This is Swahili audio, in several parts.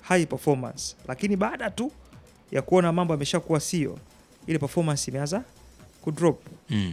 high performance, lakini baada tu ya kuona mambo yameshakuwa sio, ile performance imeanza kudrop. Mm.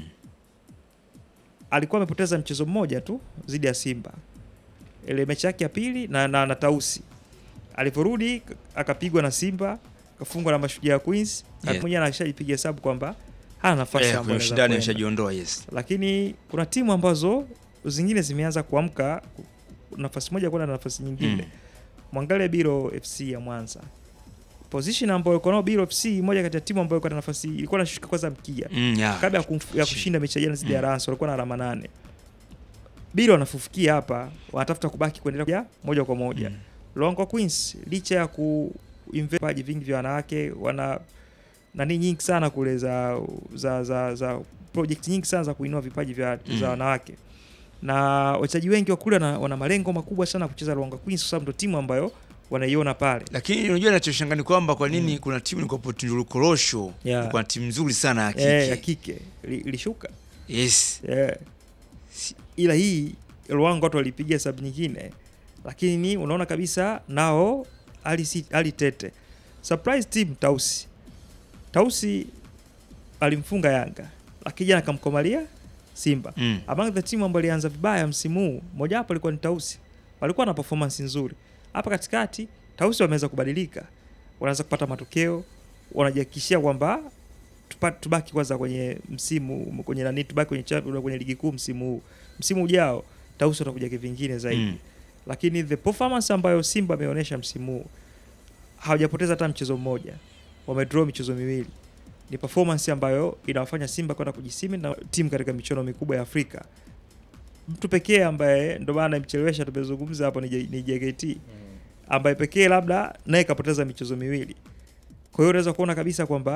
Alikuwa amepoteza mchezo mmoja tu dhidi ya Simba, ile mechi yake ya pili na, na, na Tausi. Alivyorudi k- akapigwa na Simba, kafungwa na Mashujaa ya Queens, Yeah. mwenyewe anashajipiga hesabu kwamba hana nafasi Eh, ambayo kwenye anaweza ushindani kwenda. ameshajiondoa yes. lakini kuna timu ambazo zingine zimeanza kuamka nafasi moja kwenda na nafasi nyingine Mm. mwangalie Biro FC ya Mwanza position ambayo iko nao Biro FC moja kati ya timu ambayo iko na nafasi ilikuwa inashuka kwanza mkia Mm, yeah. kabla ya, kumf, ya kushinda mechi ya jana dhidi ya Mm. Rans walikuwa na alama nane Biro wanafufukia hapa wanatafuta kubaki kuendelea moja kwa moja Mm. Longo Queens licha ya kuinvest vipaji vingi vya wanawake wana nani nyingi sana kule za za za, za project nyingi sana za kuinua vipaji vya Mm. za wanawake na wachezaji wengi wa kule wana, wana malengo makubwa sana kucheza Longo Queens kwa sababu ndio timu ambayo wanaiona pale. Lakini unajua nachoshangaa ni kwamba kwa nini kuna timu ilikuwa Tunduru Korosho Yeah. ilikuwa na timu nzuri sana ya kike. Eh, ya kike Ili- ilishuka Yes. eh. Si- ila hii Luango watu walipiga sababu nyingine, lakini unaona kabisa nao hali si- hali tete. Surprise team Tausi. Tausi alimfunga Yanga, lakini jana akamkomalia Simba. Mm. Among the team ambayo ilianza vibaya msimu huu, moja wapo alikuwa ni Tausi. Walikuwa na performance nzuri. Hapa katikati Tausi wameweza kubadilika. Wanaanza kupata matokeo, wanajihakikishia kwamba tupa- tubaki kwanza kwenye msimu kwenye nani tubaki kwenye champion kwenye ligi kuu msimu huu. Msimu ujao Tausi watakuja kivingine zaidi. Mm. Lakini the performance ambayo Simba ameonyesha msimu huu hawajapoteza hata mchezo mmoja. Wamedraw michezo miwili. Ni performance ambayo inawafanya Simba kwenda kujisimi na timu katika michuano mikubwa ya Afrika. Mtu pekee ambaye ndo maana mchelewesha tumezungumza hapo ni, J- ni JKT ambaye pekee labda naye kapoteza michezo miwili. Kwa hiyo unaweza kuona kabisa kwamba